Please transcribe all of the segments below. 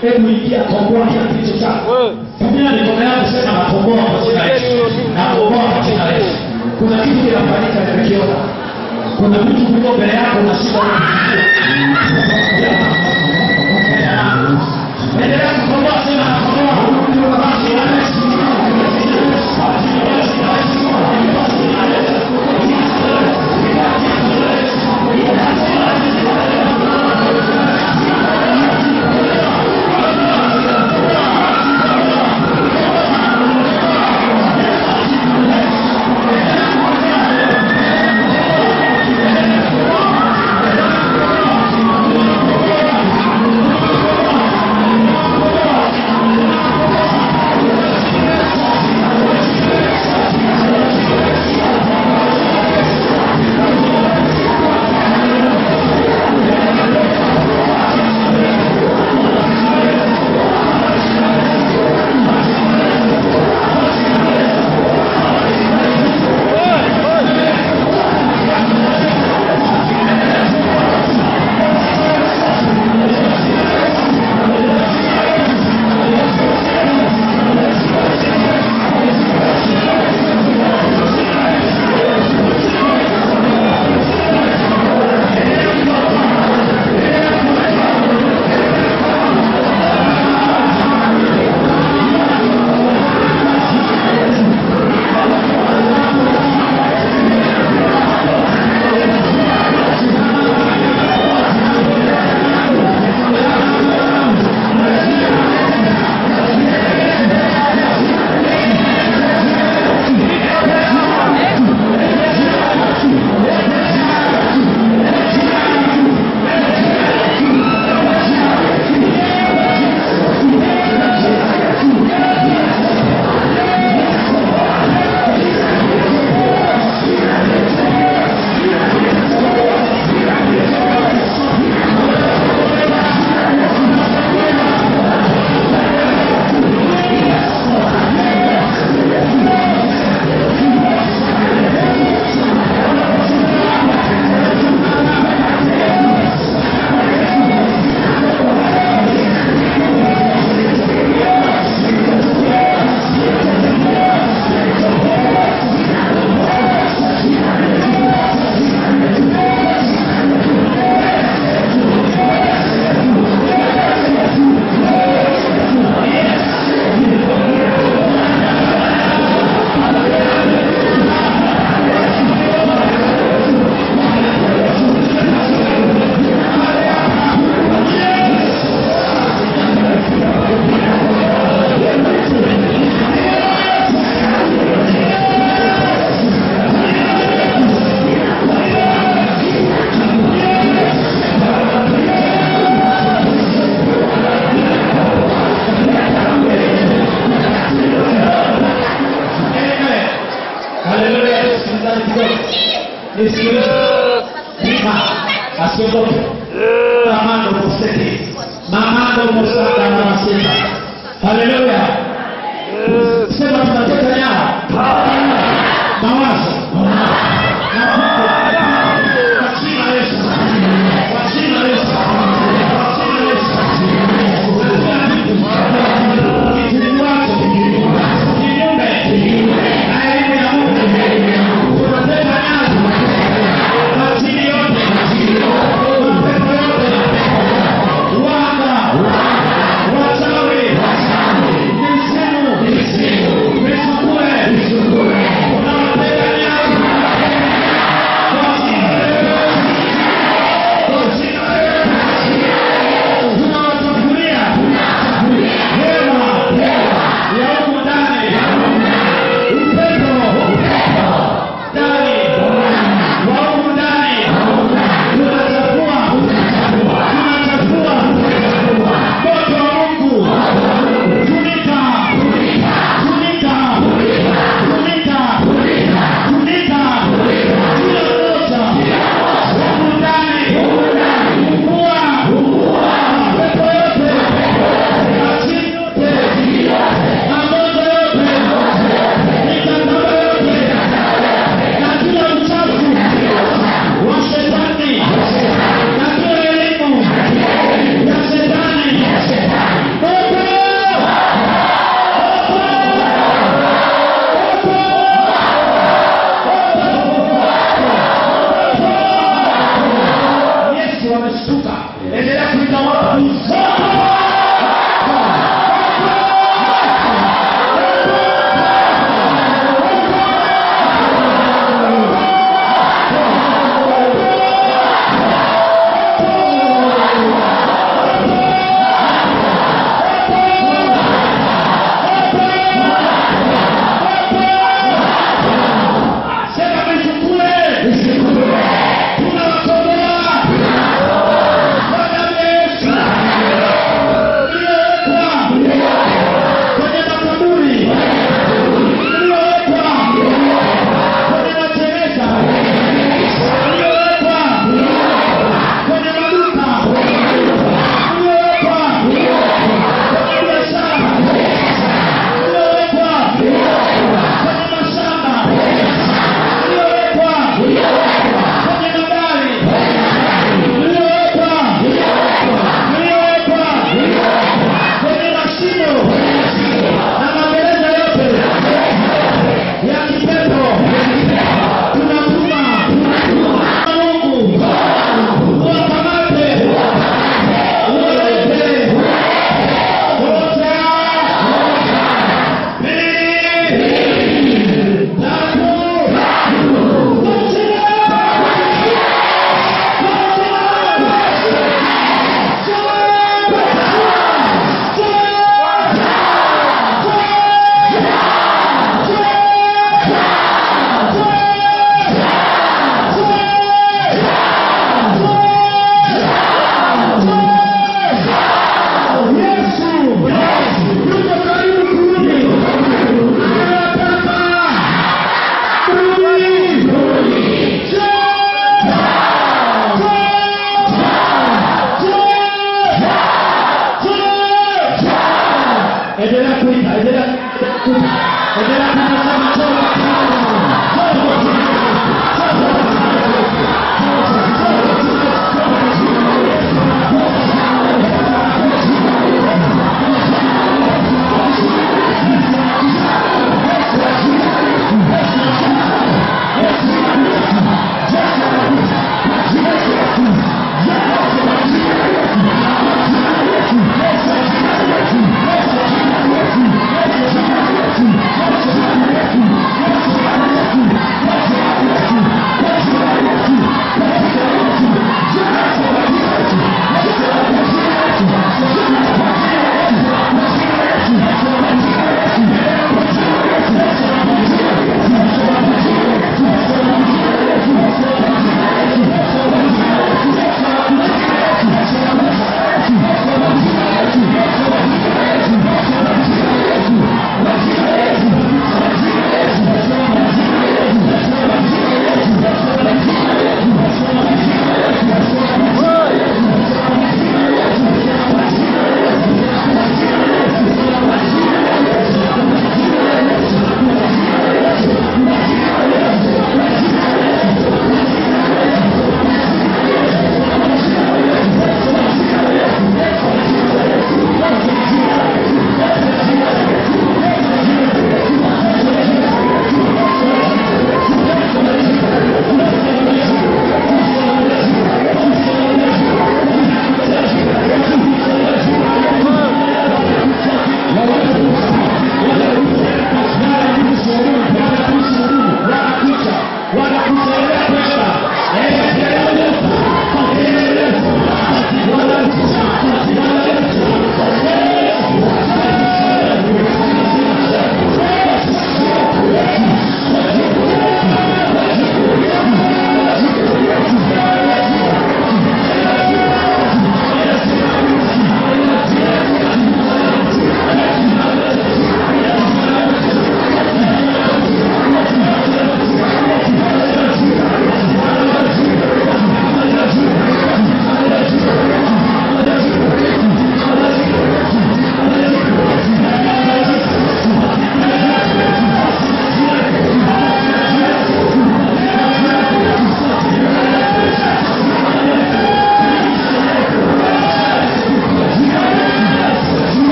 hebu ingia komboa kila kilicho chako tumia mikono yako sema nakomboa kwa jina la Yesu nakomboa kwa jina la Yesu kuna kitu kinafanyika nimekiona kuna mtu kuliko mbele yako unashindwa endelea kukomboa sema nakomboa kwa jina la Yesu Haleluya, msikilizaji kidogo. Nisikilize. Pima, asiogope. Mamando mustaki. Mamando mustaka na masika. Haleluya. Sema tunateka nyara. Mawazo. Na huko. Kwa jina la Yesu. Kwa jina la Yesu. Kwa jina la Yesu. Kitu wako. Kinyume. Na elimu ya Mungu. Tunateka nyara. Majini yote. Mapepo yote. Wanga. Wachawi. Misimu. Misukule.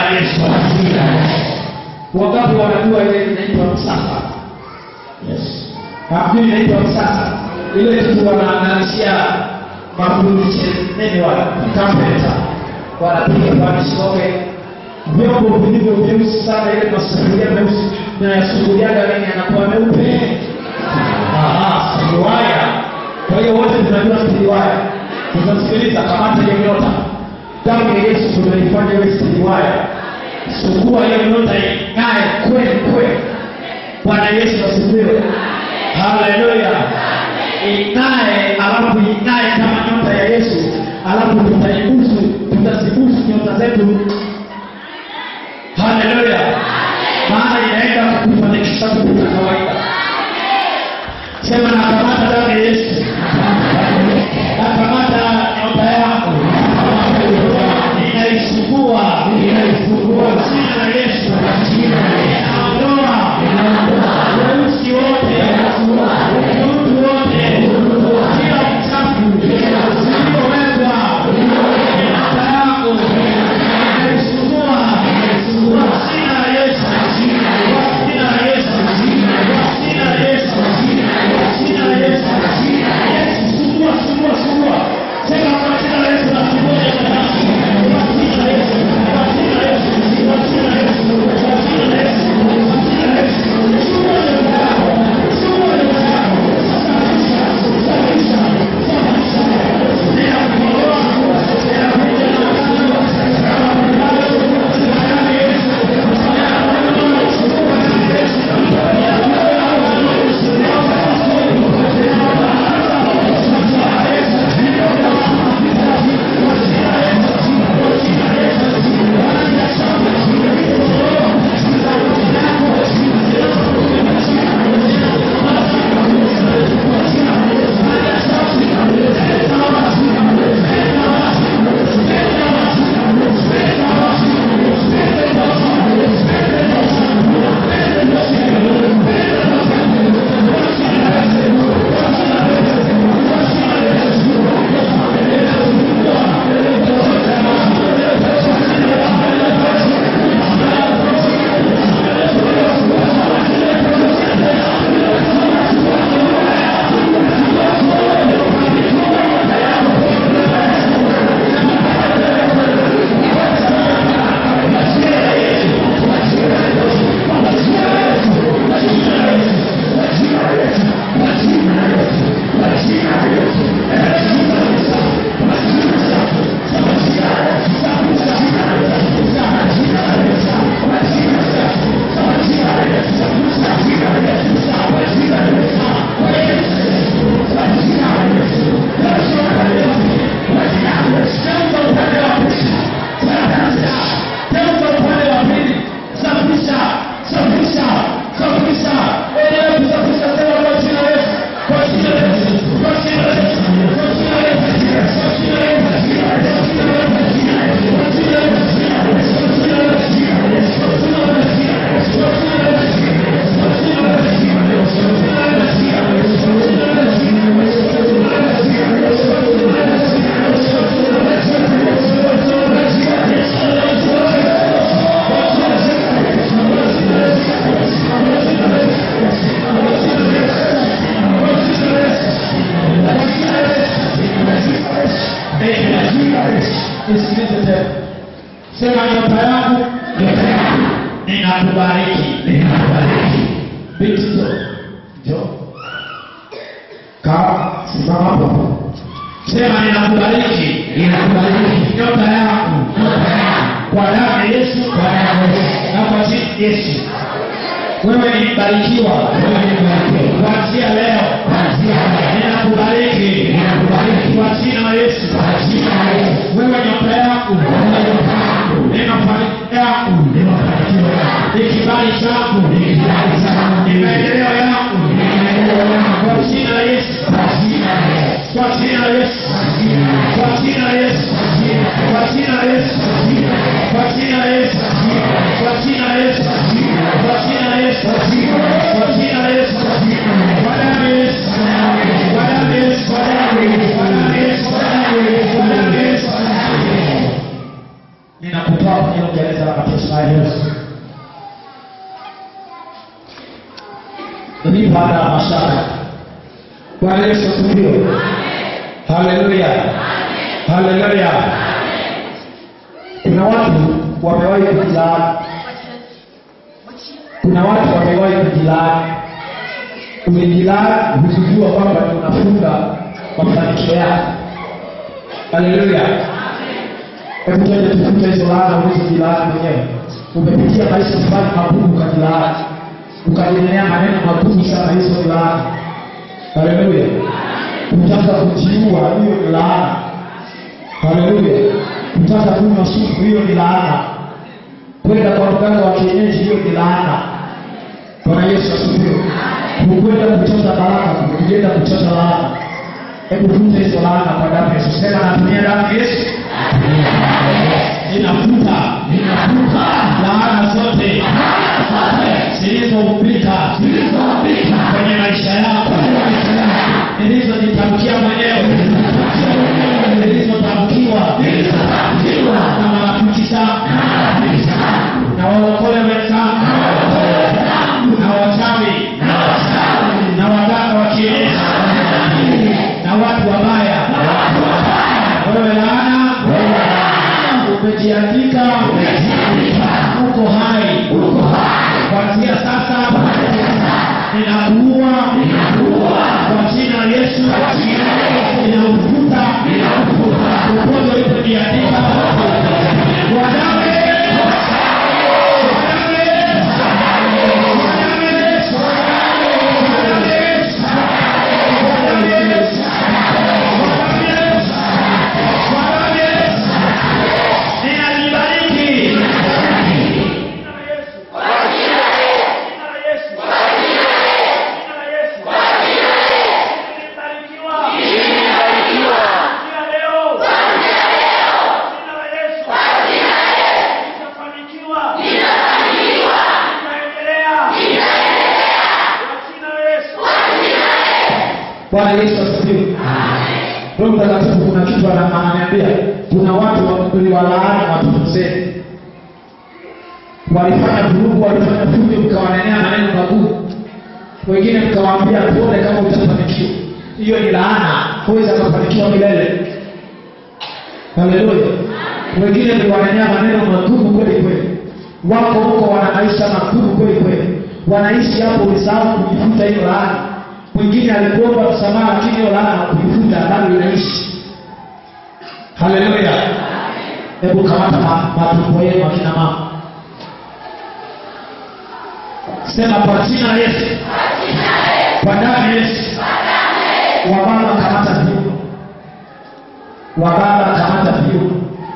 la Yesu. Wangapi wanajua ile inaitwa msasa? Yes. Hamjui inaitwa msasa? Ile kitu wanaangalishia mafundi nini wala tampeta wanapiga panishoke vyombo vilivyo vyeusi sana, ile masufuria meusi na yasuguliaga nini yanakuwa meupe. Aha, siliwaya. Kwa hiyo wote tunajua siliwaya. Tunasikiliza kamata hiyo nyota. Damu ya Yesu tunaifanya iwe siliwaya. Sugua hiyo nyota ing'ae kweli kweli. Bwana Yesu asifiwe. Haleluya. Ing'ae alafu ing'ae kama nyota ya Yesu, alafu tutaibusu, tutazibusu nyota zetu. Haleluya. Maana inaenda kufanikisha vitu vya kawaida. Sema nakamata damu ya Yesu. Nakamata nyota yako. Ninaisugua. Ninaisugua. Jina la Yesu. Naondoa. Weusi wote. Utu wote. Kila uchafu. Uliowekwa. Nyota yako. Ninaisugua. Jina la Yesu. Jina la Yesu. Jina la Yesu. Jina la Yesu. Yesu, sugua, sugua, sugua. Sema kwa jina la Yesu nasugua nyota yako. Kwa jina la Yesu. Kwa jina la Yesu. Kwa jina la Yesu. Kwa jina la Yesu. Kwa jina la Yesu. Sugua nyota yako. Sugua nyota yako. Safisha, safisha, safisha. Ninakuondoa. Geuza upande wa pili. Safisha, safisha, safisha. Endelea kusafisha sema kwa jina la Yesu. Kwa jina la Yesu. Kwa jina la Yesu. Kwa jina la Yesu. Kwa jina la Yesu. Kwa jina la Yesu. Kwa jina la Yesu. Kwa jina la Yesu. Kwa jina la Yesu. Kwa jina la Yesu. Kwa jina la Yesu. Kwa jina la Nisikilize tena. Sema nyota yangu, nyota yangu. Ninakubariki, ninakubariki. Binti njoo. Njoo. Kaa, simama hapo. Sema ninakubariki, ninakubariki. Nyota yangu, nyota yangu. Kwa damu ya Yesu, kwa damu ya Yesu. Na kwa jina la Yesu. Wewe ni mbarikiwa, wewe ni mbarikiwa. Kuanzia leo, kuanzia leo. Ninakubariki, ninakubariki. Kwa jina la Yesu, kwa jina la Yesu. Wewe nyota yangu, wewe nyota yangu. Neno mafanikio yangu, neno mafanikio yangu. Ni kibali changu, ni kibali changu. Ni maendeleo yangu, ni maendeleo yangu. Kwa jina la Yesu, kwa jina la Yesu. Kwa jina la Yesu, kwa jina la Yesu. Kwa jina la Yesu, kwa jina la Yesu. Kwa jina la Yesu, kwa jina la Yesu. Kwa jina la Yesu, kwa damu ya Yesu. Kwa damu ya Yesu, kwa damu ya Yesu. Kwa damu ya Yesu, kwa damu ya Yesu. Kwa damu ya Yesu. ninakutoa kwenye gereza la mateso ya Yesu. Ni baada ya mashaka. Bwana Yesu asifiwe. Haleluya. Haleluya. Kuna watu wamewahi kujilaani. Kuna watu wamewahi kujilaani. Umejilaani hukujua kwamba ni unafunga mafanikio yako. Haleluya. Hebu twende tufute hizo laana ulizojilaani mwenyewe. Umepitia maisha fulani magumu ukajilaani, ukajionea maneno magumu sana hizo ni laana. Haleluya. Kutaka kujiua hiyo ni laana. Haleluya. Kutaka kunywa supu hiyo ni laana. Kwenda kwa mganga wa kienyeji hiyo ni laana. Bwana Yesu asifiwe. Hukwenda kuchota baraka, kuenda kuchota laana. Hebu vunja hizo laana kwa damu ya Yesu. Sema natumia damu ya Yesu. Ninafuta, ninafuta laana zote zilizoumbika kwenye maisha yako, nilizojitamkia mwenyewe, nilizotamkiwa na marafiki zangu na walokole wenzangu na wachawi na waganga wa kienyeji na watu wabaya. Wewe laana umejiandika, uko hai kuanzia sasa, ninakuua kwa jina la Yesu, ninaufuta popote ulipojiandika kwa damu ya Yesu. Kwa damu ya Yesu. Kwa damu ya Yesu. Kwa damu ya Yesu. Kwa damu ya Yesu. Kwa damu ya Yesu. Kwa damu ya Yesu. Ninajibariki. Bwana Yesu asifiwe. Roho Mtakatifu kuna kitu ana- ananiambia, kuna watu uliwalaani watoto zenu, walifanya vurugu, walifanya fujo, mkawanenea maneno magumu, wengine mkawaambia tuone kama utafanikiwa. Hiyo ni laana, huwezi akafanikiwa milele. Haleluya. Wengine mliwanenea maneno magumu kweli kweli, wako huko wana maisha magumu kweli kweli, wanaishi hapo, ulisahau kujifuta hiyo laana. Mwingine alikuomba msamaha, lakini hiyo laana kujifuta bado inaishi. Haleluya. Hebu kamata ma- matumbo yenu akina mama, sema kwa jina la Yesu, kwa damu ya Yesu. Wababa kamata viuno, wababa kamata viuno.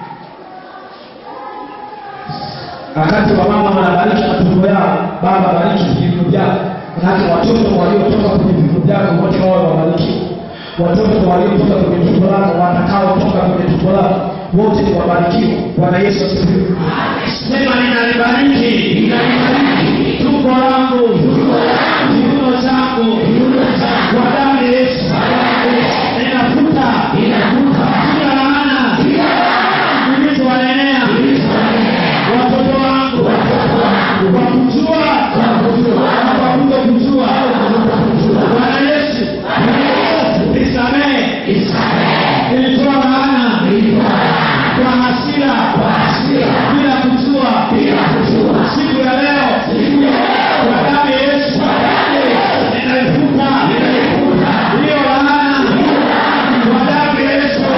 Wakati wa mama wanabariki matumbo yao, baba bariki viuno vyao. Manake watoto waliotoka kwenye viuno vyako wote wao wabarikiwe. Watoto waliotoka kwenye tumbo lako, watakaotoka kwenye tumbo lako wote ni wabarikiwe. Bwana Yesu asifiwe. Sema ninalibariki tumbo langu, viuno changu kwa damu ya Yesu. Ninafuta kila laana nilizowanenea watoto wangu kwa kujua na kwa kutokujua. Bwana Yesu, nisamehe, nilitoa laana kwa hasira bila kujua. Siku ya leo kwa damu ya Yesu ninaifuta hiyo laana kwa damu ya Yesu.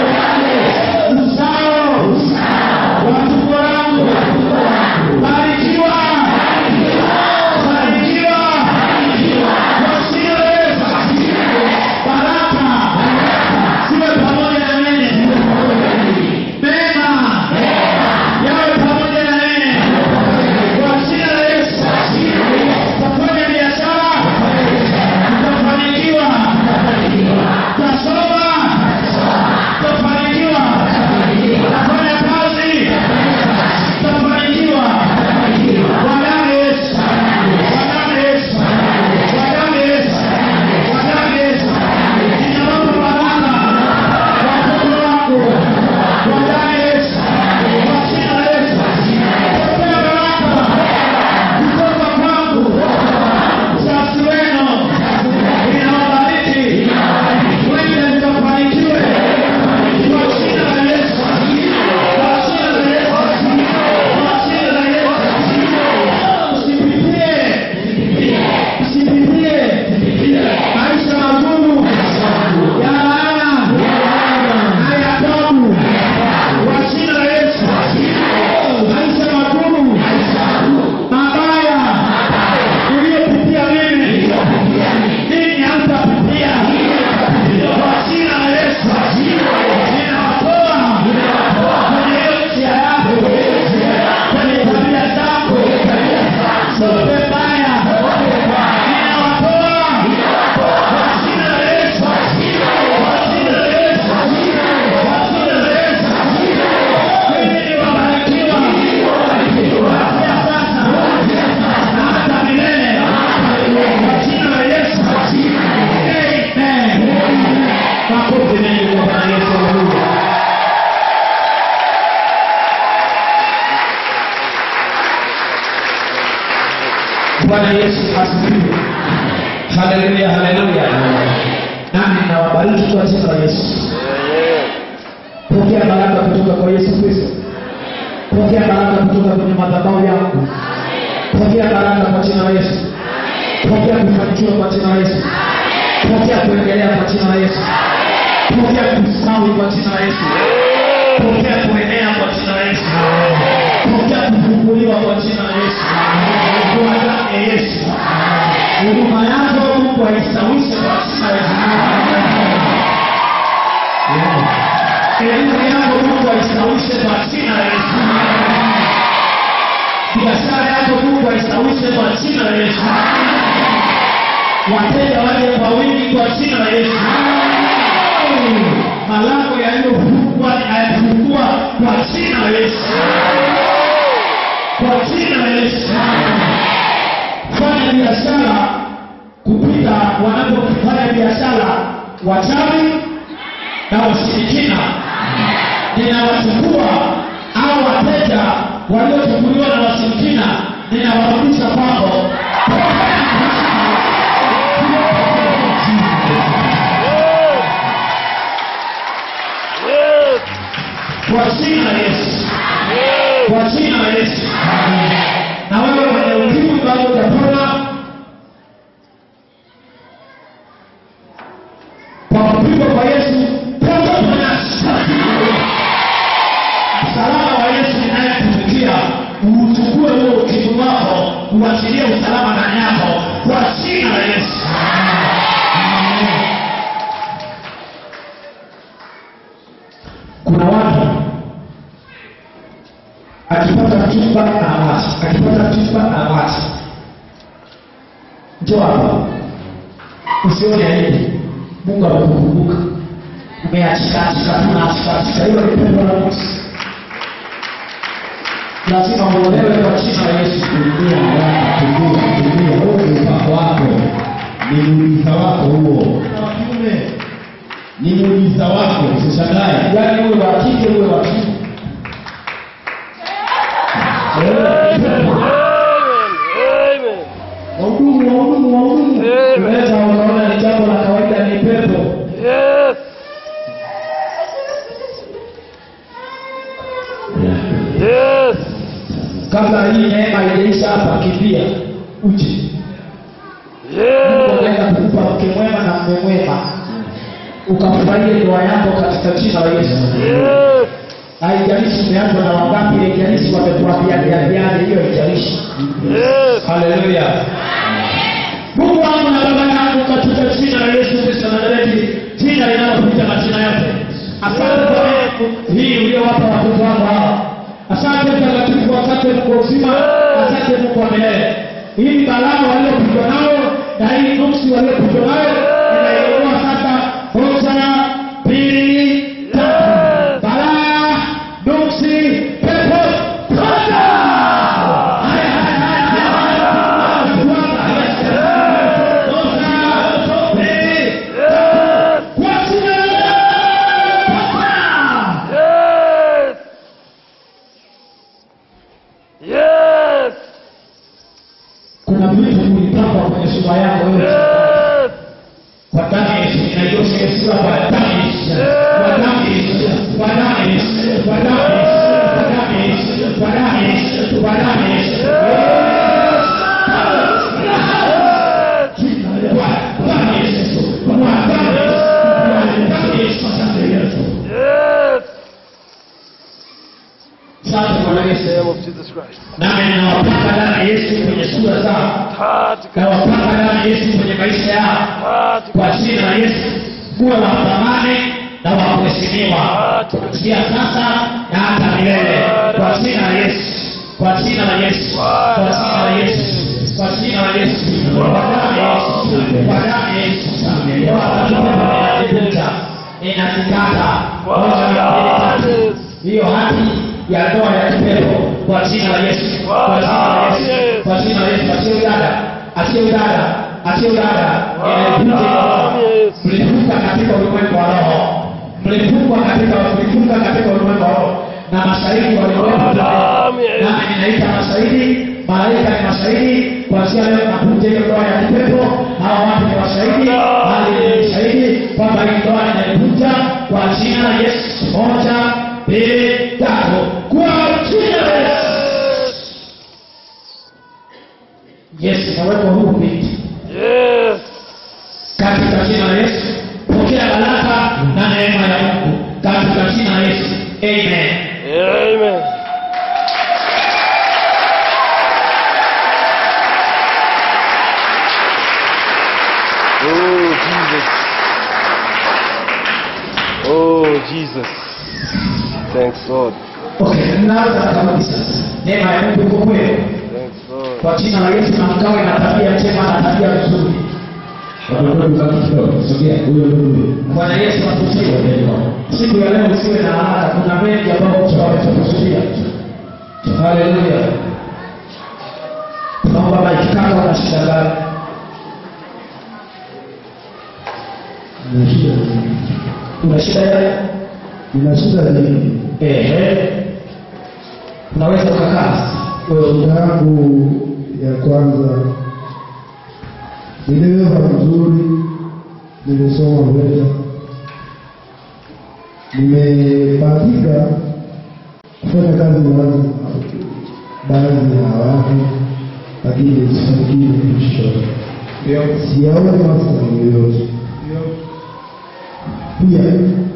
bwana yesu asifiwe haleluya haleluya nami nawabariki kwa jina la yesu pokea baraka kutoka kwa yesu kristo pokea baraka kutoka kwenye madhabahu yangu pokea baraka kwa jina la yesu pokea kufanikiwa kwa jina la yesu pokea kuendelea kwa jina la yesu pokea kustawi kwa jina la yesu pokea kuenea kwa jina la yesu pokea kufunguliwa kwa jina la yesu kwa damu ya yesu huduma yako mungu aistawishe kwa jina la yesu elimu yako mungu aistawishe kwa jina la yesu biashara yako mungu aistawishe kwa jina la yesu wateja waje kwa wingi kwa jina la yesu malango yaliyofungwa ayafungua kwa jina la yesu kwa jina la yesu fanya biashara kupita wanapofanya biashara wachawi na washirikina ninawachukua au wateja waliochukuliwa na washirikina ninawarudisha kwako kwa jina la yesu kwa jina la yesu na wewe mwenye ukimwi bado utapona kwa kupigwa kwa yesu pona ponyasi msalaba wa yesu inayetumikia uuchukue huo ukimwi wako uachilie usalama ndani yako kwa jina la yesu kuna watu akipata chumba anawacha akipata chumba anawacha njo hapa usione aibu mungu amekukumbuka umeachikaachika tunaachikaachika hiyo ni pendo la mungu lazima uolewe kwa jina la yesu Tulia haraka, tulia, tulia. Huo ni upako wako, ni muujiza wako huo, na kiume ni muujiza wako, usishangae. yaani uwe wa kike uwe wa kiume wahudumu wahudumu wahudumu unaweza ukaona ni jambo la kawaida ni pepo kabla hii neema ijaisha hapa kimbia uje mungu anaenda kukupa mke mwema na mme mwema ukafurahie ndoa yako katika jina la yesu haijalishi umeanza na wangapi haijalishi wamekuambianianiani hiyo haijalishi haleluya mungu wangu na baba yangu katika jina la yesu kristo nazareti jina linalopita majina yote asante kwa neema hii uliowapa watoto wako hawa asante mtakatifu asante mungu uzima asante mungu wa milele hii balaa waliopigwa nayo na hii nuksi waliopigwa nayo inaelewa sasa moja mbili tatu balaa nuksi pepo toka haya haya haya haya kuna vitu vilipakwa kwenye sura yako wewe kwa damu ya Yesu inaiosha hiyo sura kwa damu ya Yesu kwa damu ya Yesu kwa damu ya Yesu kwa damu ya Yesu kwa damu ya Yesu kwa damu ya Yesu kwa damu ya Yesu nami ninawapaka damu ya Yesu kwenye sura zao nawapaka damu ya Yesu kwenye maisha yao kwa jina la Yesu kuwe wa thamani na wa kuheshimiwa kuanzia sasa na hata milele kwa jina la Yesu kwa jina la Yesu kwa jina la Yesu kwa jina la Yesu kwa damu ya Yesu kwa damu ya Yesu kwa damu inajivuta inakikata moja mbili tatu hiyo hati ya ndoa ya kipepo kwa jina la Yesu kwa jina la Yesu kwa jina la Yesu achie udada achie udada achie udada inaivuta mlivuka katika ulimwengu wa roho mlivuka katika mlivuka katika ulimwengu wa roho na mashahidi walikuwepo nami ninaita mashahidi malaika ni mashahidi kuanzia leo nakuja hiyo ndoa ya kipepo hawa watu ni mashahidi hali ni shahidi kwamba hii ndoa inaikuja kwa jina la yesu moja mbili tatu kwa jina la yesu yesu nawekwa huru binti Yes. katika jina la yesu pokea baraka na neema ya mungu katika jina la yesu amen Amen. Oh, Jesus. Oh, Jesus. Thanks, Lord. okay mnaanza kabisa neema ya mungu iko kwenu Thanks, Lord. kwa jina la yesu na mkawe na tabia njema na tabia nzuri Watoto mzaki kidogo, sogea, huyo ndugu. bwana yesu atusiwe siku ya leo usiwe na haraka kuna mengi ambayo mtu ametakusudia haleluya tunaomba maikikaka una shida gani Nina shida nyingi. una shida ya Nina shida nyingi. ehe unaweza ukakaa Shida yangu ya kwanza niliweza vizuri, nilisoma VETA, nimebahatika kufanya kazi na watu baadhi ya watu, lakini sifanikiwi kitu chochote. Siyaoni mafanikio yoyote. Pia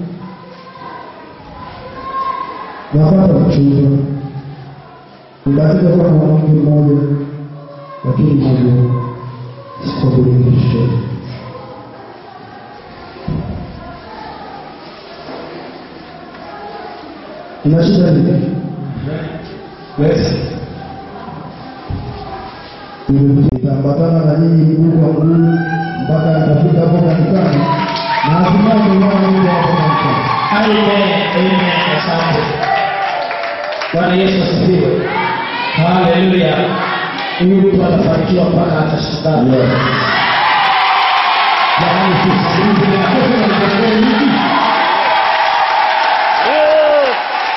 napata mchumba nibahatika kuwa na mwanamke mmoja lakini moja sikuabudu kitu chochote ina shida nini weza nitaambatana na nyinyi mguu kwa mguu mpaka nitafika hapo kanisani na hatimaye kuona Mungu hapo kanisani Amen, amen, asante. Bwana Yesu asifiwe. Haleluya. Huyu mtu atafanikiwa mpaka atashangaa. Jamani, tusikilize na kesho na kesho hiki. Yes.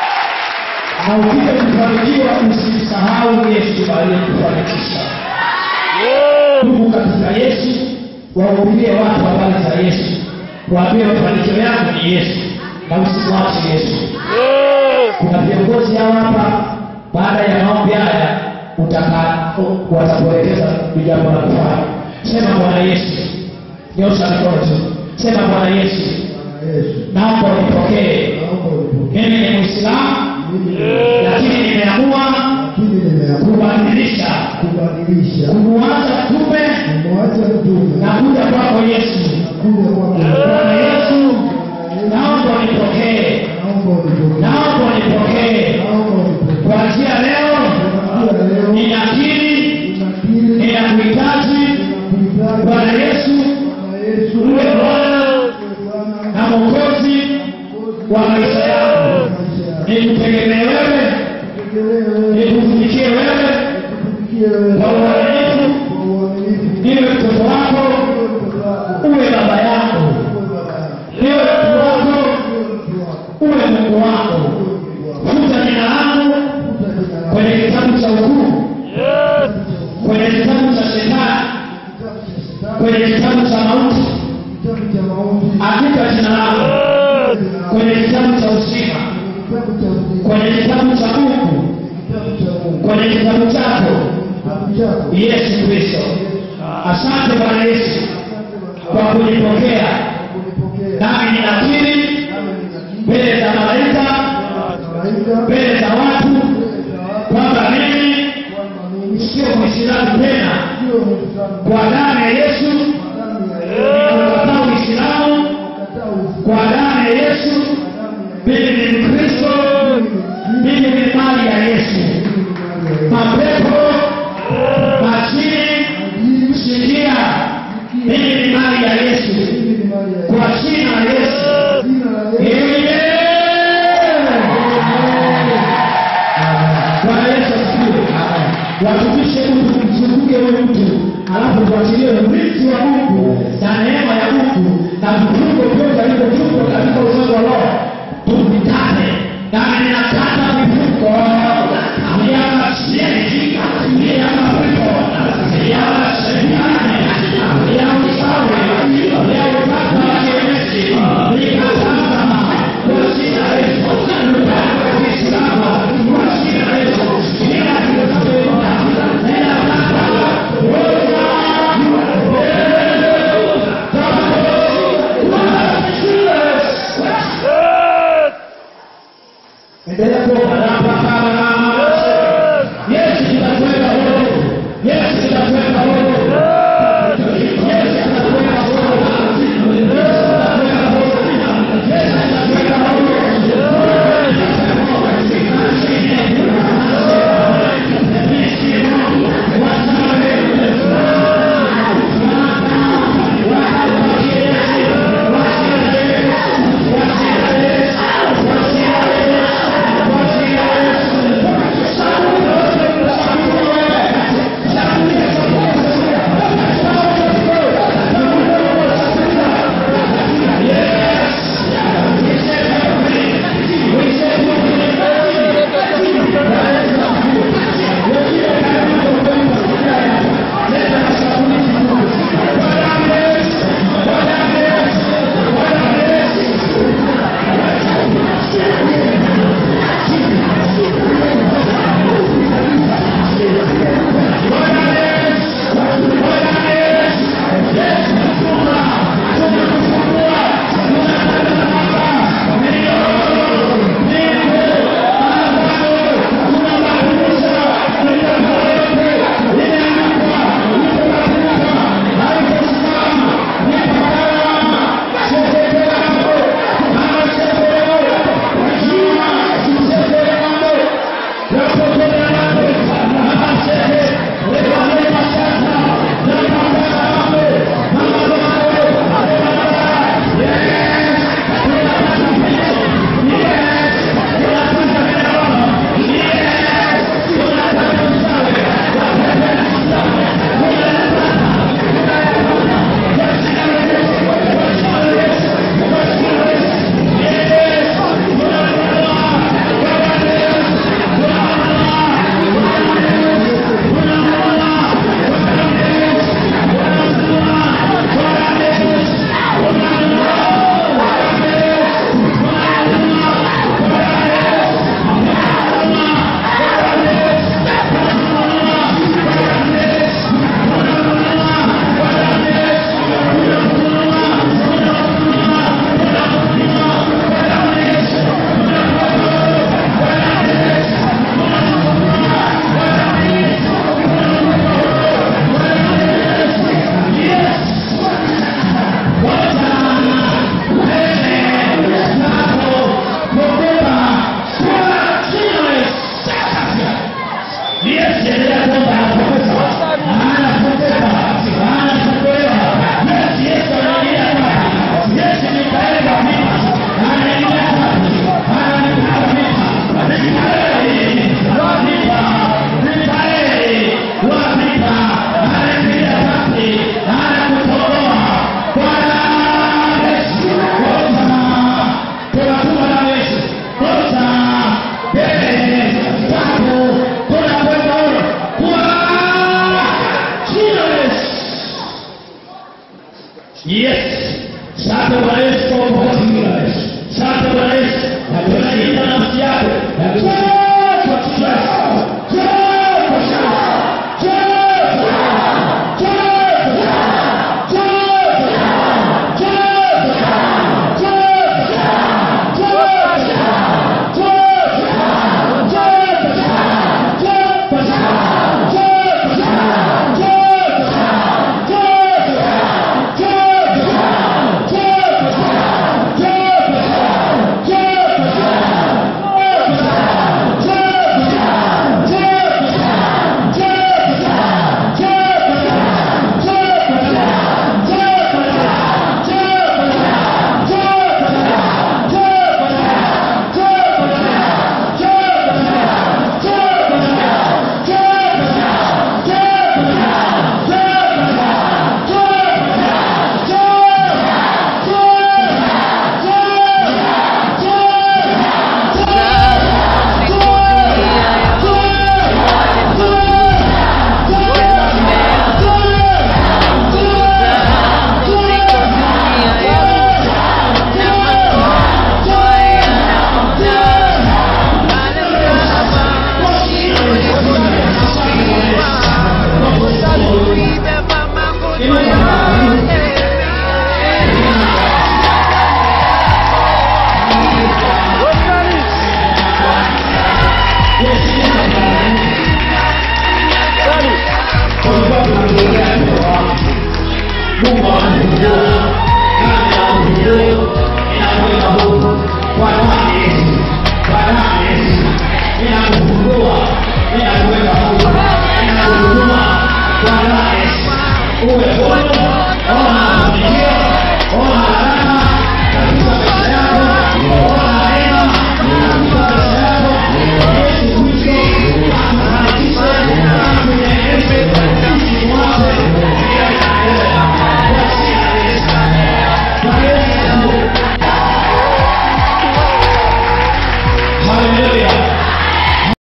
Na ukija kufanikiwa usimsahau Yesu aliyekufanikisha. Yes. Ndugu katika Yesu, wahubirie watu habari za Yesu. Waambie mafanikio yako ni Yesu na usimwache Yesu. Yes. kuna viongozi hao hapa baada ya maombi haya utaka watakuelekeza ni jambo la kufanya sema bwana yesu nyosha mikono tu sema bwana yesu Bwana Yesu naomba unipokee naomba unipokee mimi ni mwislamu mimi lakini nimeamua lakini nimeamua kubadilisha kubadilisha kumwacha tume kumwacha mtume na kuja kwako yesu kuja kwako bwana yesu naomba unipokee naomba unipokee naomba unipokee naomba unipokee kuanzia leo kuanzia leo ninakiri ninakiri ninakuhitaji ninakuhitaji bwana yesu Bwana Yesu uwe bwana Bwana na mwokozi wa maisha yangu nikutegemee wewe nikutumikie wewe kwa uaminifu niwe mtoto wako uwe baba yangu niwe mtu wako uwe mungu wako futa jina langu kwenye kitabu cha hukumu Yes. kwenye kitabu cha shetani kwenye kitabu cha mauti andika jina langu Yes. kwenye kitabu cha uzima kwenye kitabu cha mungu kwenye kitabu chako yesu kristo asante bwana yesu kwa kunipokea nami ninakiri mbele za malaika mbele za watu kwamba mimi sio mwislamu tena kwa damu ya yesu ninaukataa uislamu kwa damu ya yesu mimi ni mkristo mimi ni mali ya yesu mapepo majini sikia mimi ni mali ya yesu kwa jina la yesu Bwana Yesu asifiwe. Watumishe mtu mzunguke huyo mtu, alafu tuachilie urithi wa Mungu na neema ya Mungu na vifungo vyote alivyofungwa katika ulimwengu wa roho tuvitane, nami ninakata vifungo vya majini, vya endelea kuomba rapakala yesu kitakuweka huru yesu kitakuweka huru yesu kitakuweka huru Yes. Sasa Bwana Yesu kwa ukombozi wa Yesu. Sasa Bwana Yesu, na tunalinda nafsi yako. Na tunakuwa kwa kichwa chako. Njoo kwa shamba. Njoo kwa shamba. Njoo kwa shamba. Njoo kwa shamba. Njoo kwa shamba. Njoo kwa shamba. Njoo kwa shamba. Njoo kwa shamba. Njoo kwa shamba. Njoo kwa shamba. Njoo kwa shamba. Njoo kwa shamba. Oh, haleluya.